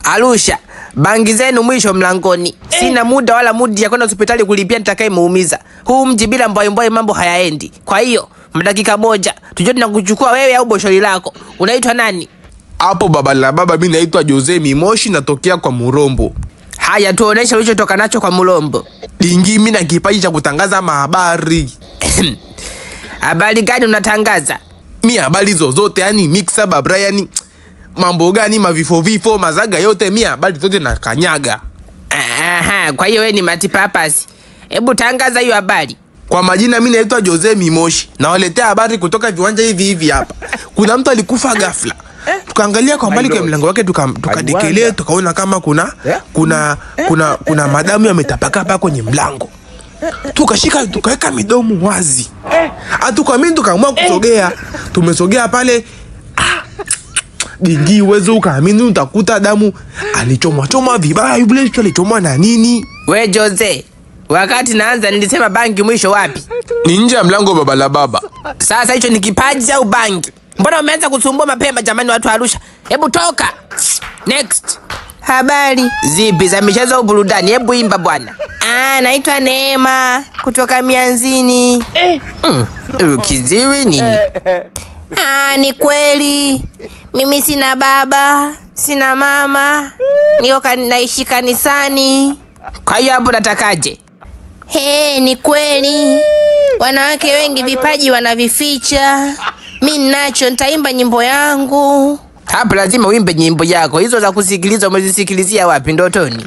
Arusha, bangi zenu mwisho mlangoni. Sina muda wala mudi ya kwenda hospitali kulipia nitakayemuumiza. Huu mji bila mbwaimbwai mambo hayaendi. Kwa hiyo mdakika moja tujue tunakuchukua wewe au boshori lako. Unaitwa nani? Hapo baba la baba, mi naitwa Jose Mimoshi, natokea kwa Murombo. Haya, tuoneshe ulichotoka nacho kwa Mulombo. Dingi, mi na kipaji cha kutangaza mahabari. Habari gani unatangaza? Mi habari zozote, yani mixa babra, yani mambo gani, mavifo vifo, mazaga yote, mi habari zote na kanyaga. Aha, kwa hiyo wewe ni matipapasi. Hebu tangaza hiyo habari. Kwa majina mi naitwa Jose Mimoshi, nawaletea habari kutoka viwanja hivi hivi hapa. Kuna mtu alikufa ghafla, tukaangalia kwa mbali kwa mlango wake, tuka- tukadekelea tukaona kama kuna kuna kuna kuna madamu yametapaka hapa kwenye mlango, tukashika tukaweka midomo wazi, hatukuamini, tukaamua kusogea. Tumesogea pale ah, dingi, uwezo ukaamini, utakuta damu alichomwa chomwa vibaya. Yule mtu alichomwa na nini? We Jose, wakati naanza nilisema bangi mwisho wapi? Ni nje ya mlango, baba la baba. Sasa hicho ni kipaji au bangi? Mbona umeanza kusumbua mapema jamani, watu wa Arusha? Hebu toka. Next. Habari zipi za michezo au burudani? Hebu imba bwana. Ah, naitwa Neema kutoka Mianzini. Mm, uh, kiziwi nini? Ah, ni kweli mimi sina baba, sina mama, niko kan- naishi kanisani. Kwa hiyo hapo natakaje? He, ni kweli wanawake wengi vipaji wanavificha. Mi ninacho, nitaimba nyimbo yangu. Hapo lazima uimbe nyimbo yako. Hizo za kusikiliza umezisikilizia wapi? Ndotoni?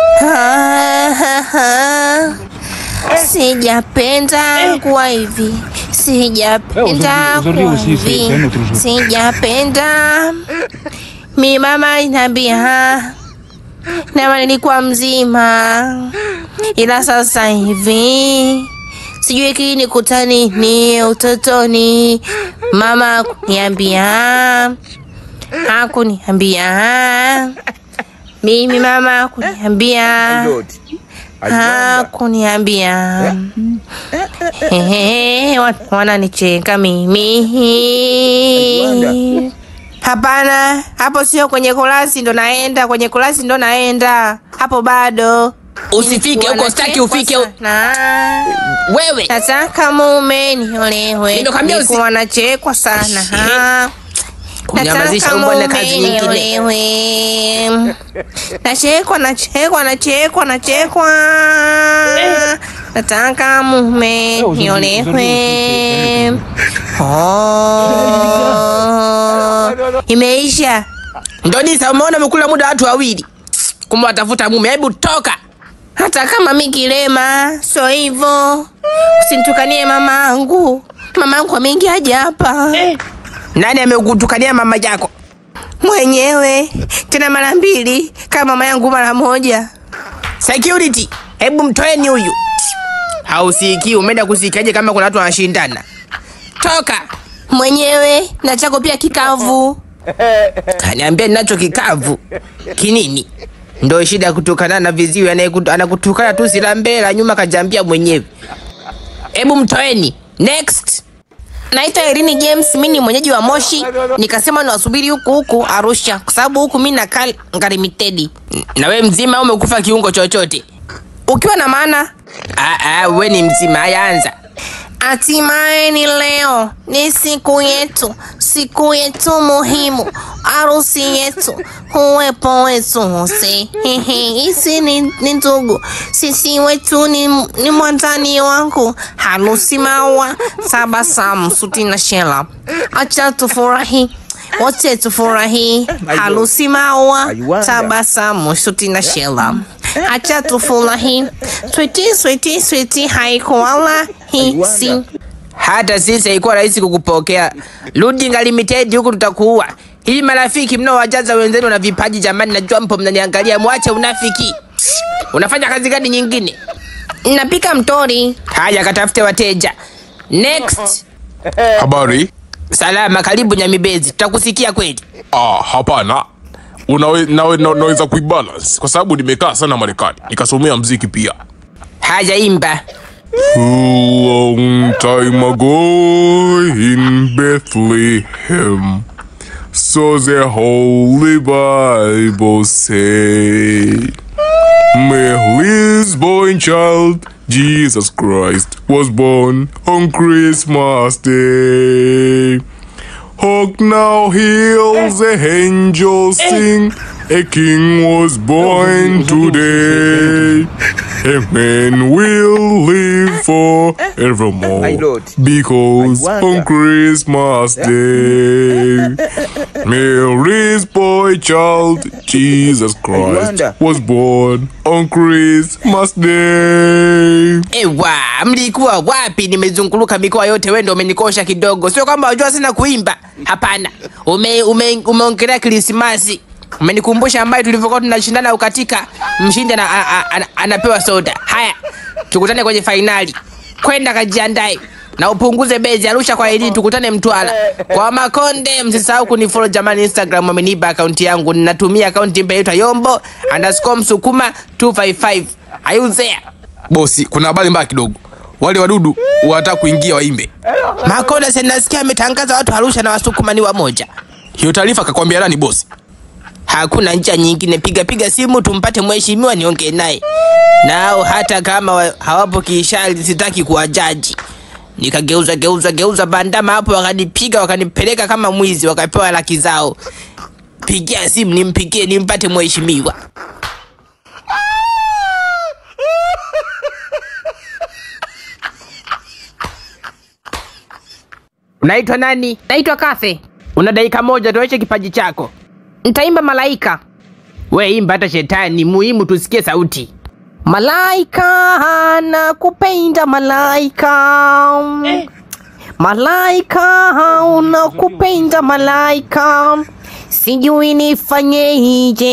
Sijapenda kuwa hivi, sijapenda kuwa hivi, sijapenda. Mi mama inambia nama nilikuwa mzima, ila sasa hivi sijui kini kutani ni utotoni. Mama kuniambia, hakuniambia mimi, mama hakuniambia, hakuniambia. Ehe, watu wananicheka mimi. Hapana, hapo sio kwenye kolasi ndo naenda, kwenye kolasi ndo naenda, hapo bado. Usifike huko, sitaki ufike huko. Wewe nataka mume niolewe, Nimekwambia usi- nilikuwa nachekwa sana ha. Kunyamazisha Nataka umbo na mume kazi nyingine. niolewe. Nachekwa, nachekwa, nachekwa, nachekwa. Nataka mume niolewe. Oh, imeisha. Ndodisa, umeona umekula muda watu wawili, kumbe watafuta mume. Hebu toka. Hata kama mi kilema, sio hivyo. Usinitukanie mamangu, mamangu ameingiaje hapa? Nani amekutukania mama yako? Mwenyewe tena mara mbili, kama mama yangu mara moja. Security, hebu mtoeni huyu. Hausikii, umeenda kusikiaje kama kuna watu wanashindana? Toka mwenyewe, na chako pia kikavu. Kaniambia ninacho kikavu kinini? Ndo shida ya kutukana na viziwi, anayekutu- anakutukana tu sila mbele nyuma, kajambia mwenyewe. Hebu mtoeni. Next. Naitwa Irini James, mi ni mwenyeji wa Moshi. Nikasema niwasubiri huku huku Arusha, kwa sababu huku mi nakaa Ngarimitedi. Na we mzima au umekufa kiungo chochote? Ukiwa na maana Ah, ah, we ni mzima. Haya, anza. Hatimaye ni leo, ni siku yetu, siku yetu muhimu, harusi yetu, uwepo wetu wote. Hehe, Hisi ni, ni ndugu, sisi wetu ni, ni mwandani wangu, harusi maua, tabasamu, suti na shela. Acha tufurahi wote tufurahi, harusi maua, tabasamu, suti na shela. Acha tufurahi, switi switi switi, haikuwala hisi. Hata sisi haikuwa rahisi kukupokea. Rudi Limited huku tutakuua. Hivi marafiki mnaowajaza wenzenu na vipaji, jamani, najua mpo mnaniangalia, mwache unafiki. Unafanya kazi gani nyingine? Napika mtori. Haya, katafute wateja. Next. Habari? Salama, karibu Nyamibezi, tutakusikia kweli. Ah, hapana. Unawe, nawe, na, naweza kuibalance kwa sababu nimekaa sana Marekani nikasomea mziki pia. Haya, imba. A long time ago in Bethlehem So the Holy Bible say. Mary's boy child, Jesus Christ, was born on Christmas Day. Hark now, hear the angels sing. A king was born today. A man will live My forevermore. lord. Because I on wonder. Christmas Day, Mary's boy child, Jesus Christ, wonder. was born on Christmas Day. Ewa, mlikuwa wapi? Nimezunguluka mikoa yote, wewe ndio umenikosha kidogo. Sio kwamba unajua sana kuimba, hapana. Ume, ume, umeongelea Krismasi, umenikumbusha ambaye tulivyokuwa tunashindana ukatika, mshindi ana, a, a, ana, anapewa soda. Haya, tukutane kwenye fainali, kwenda kajiandae na upunguze bezi. Arusha kwa ili tukutane Mtwara kwa Makonde. Msisahau kunifollow jamani, Instagram wamenipa akaunti yangu, ninatumia akaunti mpya inaitwa Yombo underscore Msukuma 255 Are you there? bosi kuna habari mbaya kidogo wale wadudu wanataka kuingia waimbe Makonda sasa nasikia ametangaza watu Arusha na Wasukuma ni wamoja. hiyo taarifa akakwambia nani bosi Hakuna njia nyingine, piga piga simu tumpate mheshimiwa niongee naye. Nao hata kama wa- hawapo kiishari, sitaki kuwajaji. Nikageuza geuza geuza bandama hapo, wakanipiga wakanipeleka kama mwizi, wakapewa laki zao. Pigia simu nimpigie, nimpate mheshimiwa. Unaitwa nani? Naitwa Kathe, Una dakika moja, tuonyeshe kipaji chako. ntaimba malaika. We imba hata shetani, muhimu tusikie sauti. Malaika nakupenda malaika, malaika unakupenda malaika, sijui nifanyeje.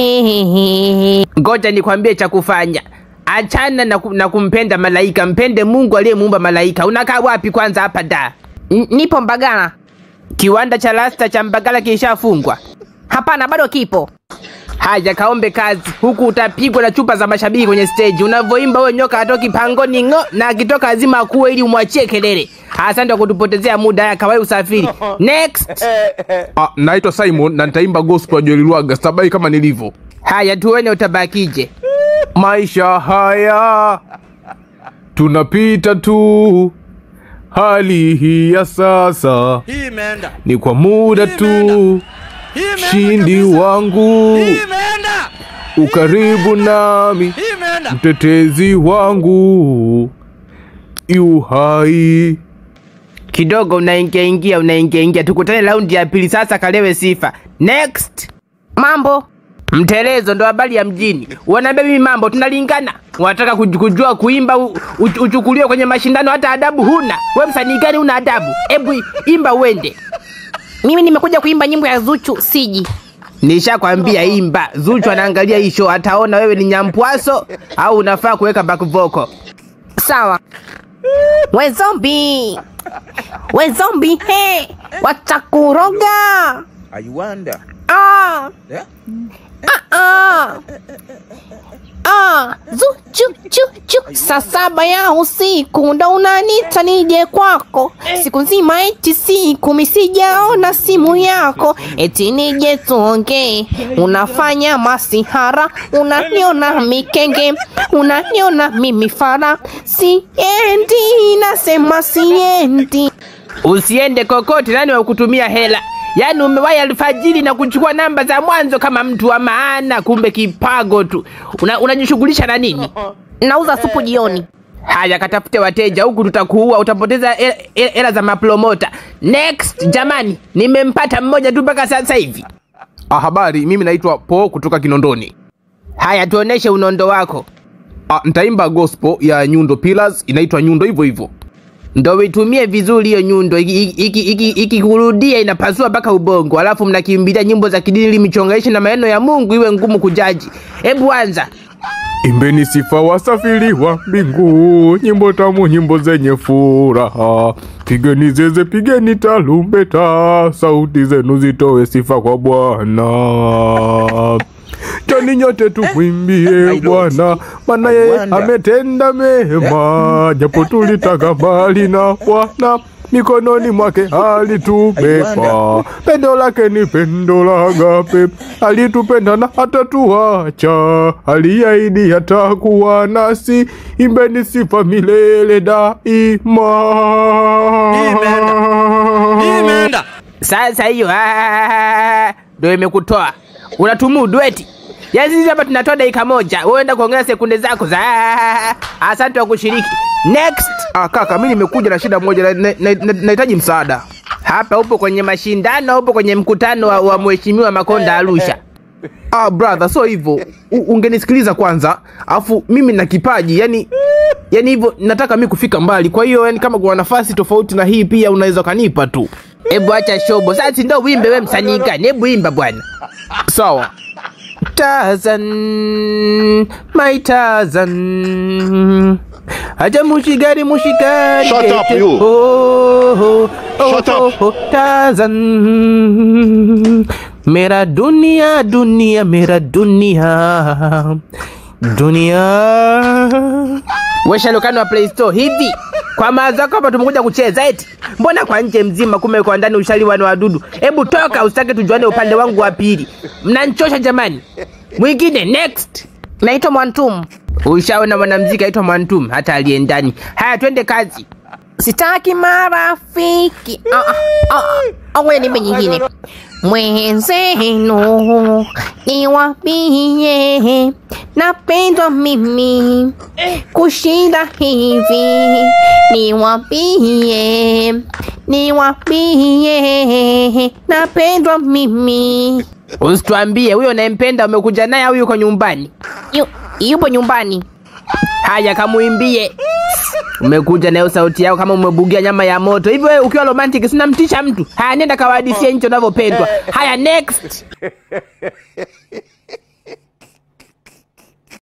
Ngoja nikwambie cha kufanya. Achana na, ku, na kumpenda malaika, mpende Mungu aliyemuumba malaika. Unakaa wapi kwanza hapa da? N- Nipo Mbagala. Kiwanda cha rasta cha Mbagala kilishafungwa. Hapana, bado kipo. Haya, kaombe kazi, huku utapigwa na chupa za mashabiki kwenye stage. Unavyoimba wewe nyoka atoki pangoni ng'o, na akitoka azima akuwe ili umwachie kelele. Asante kwa kutupotezea muda. Haya, kawai usafiri. Next. Ah, naitwa Simon na nitaimba gospel ya Joel Lwaga stabai kama nilivyo. Haya, tuone utabakije. Maisha haya tunapita tu, hali hii ya sasa Hii imeenda. ni kwa muda tu. Hii imeenda Shindi kabisa. wangu Hii imeenda. ukaribu nami, Hii imeenda. mtetezi wangu yu hai. kidogo unaingia ingia unaingia ingia tukutane raundi ya pili sasa kalewe sifa next Mambo mtelezo ndo habari ya mjini wanaambia mimi mambo tunalingana wanataka kuj- kujua kuimba u- u- uchukuliwe kwenye mashindano hata adabu huna we msanii gani una adabu hebu imba uende mimi nimekuja kuimba nyimbo ya Zuchu, siji nishakwambia imba zuchu anaangalia hii show ataona wewe ni nyampwaso au unafaa kuweka back vocal sawa. We zombi, we zombi, he, watakuroga. I wonder. Ah, Yeah? ah. Ah, Zuchu, chu, chu. Saa saba ya usiku ndo unanita nije kwako, siku nzima eti siku misijaona simu yako, eti nije tuongee. Unafanya masihara, unaniona mikenge, unaniona mimi fara. Siendi, nasema siendi. usiende kokote nani wa kutumia hela yaani umewahi alfajiri na kuchukua namba za mwanzo kama mtu wa maana kumbe kipago tu Una- unajishughulisha na nini Nauza supu jioni. haya katafute wateja huku tutakuua utapoteza hela hela za mapromota next jamani nimempata mmoja tu mpaka sasa hivi Ah, habari, mimi naitwa Po kutoka Kinondoni. haya tuoneshe unondo wako Ah, nitaimba gospel ya Nyundo Pillars, inaitwa Nyundo hivyo hivyo. ndo uitumie vizuri hiyo nyundo ikikurudia iki, iki, iki ikikurudia inapasua mpaka ubongo alafu mnakimbilia nyimbo za kidini ili michonganishe na maneno ya mungu iwe ngumu kujaji hebu anza Imbeni sifa wasafiri wa mbingu, nyimbo tamu, nyimbo zenye furaha. Pigeni zeze, pigeni tarumbeta, sauti zenu zitoe sifa kwa Bwana. Joni nyote tumwimbie Bwana, maana yeye Wonder. ametenda mema, japo tulitaka mbali na Bwana. mikononi mwake alitubeba. Pendo lake ni pendo la agape, alitupenda na hatatuacha, aliahidi atakuwa nasi. Imbeni sifa milele daima. Imeenda. Sasa hiyo ah, ndo imekutoa. Unatumudu eti? Yaani sisi hapa tunatoa dakika moja, wewe enda kuongea sekunde zako za ah, asante kwa kushiriki. Next. Ah, kaka, mi nimekuja na shida moja, nahitaji na, na, nahitaji msaada. Hapa upo kwenye mashindano, upo kwenye mkutano wa, wa mheshimiwa Makonda Arusha. Ah, brother, so hivyo U- ungenisikiliza kwanza, afu mimi na kipaji yani yani hivyo nataka mi kufika mbali. Kwa hiyo yani kama kuna nafasi tofauti na hii pia unaweza ukanipa tu. Hebu acha shobo. Sasa si ndo wimbe we msanii gani? Hebu imba bwana. Sawa. Tarzan, my Tarzan. Acha mushigari mushigari. Shut up, kete. you. Oh, oh, oh, Shut oh, up. oh, Tarzan. Mera dunia dunia mera dunia. Dunia. We shalokano wa Play Store hivi kwa mawazo yako hapa tumekuja kucheza eti? Mbona kwa nje mzima kume kwa ndani ushaliwa na wadudu? Hebu toka usitake tujuane upande wangu wa pili. Mnanchosha jamani. Mwingine next. Naitwa Mwantumu. Ushaona mwanamziki aitwa Mwantum hata aliye ndani. Haya twende kazi. Sitaki marafiki. Ah, ah, ah, ah, Ngoja nimbe nyingine. Mwenzenu niwapie, napendwa mimi kushinda hivi. Niwapie, niwapie, napendwa mimi. Usituambie huyo unayempenda umekuja naye au yuko nyumbani? Yu, yupo nyumbani. Haya kamuimbie. Umekuja nayo sauti yako kama umebugia nyama ya moto. Hivyo wewe ukiwa romantic sina mtisha mtu. Haya nenda kawahadisie nchi unavyopendwa. Haya next.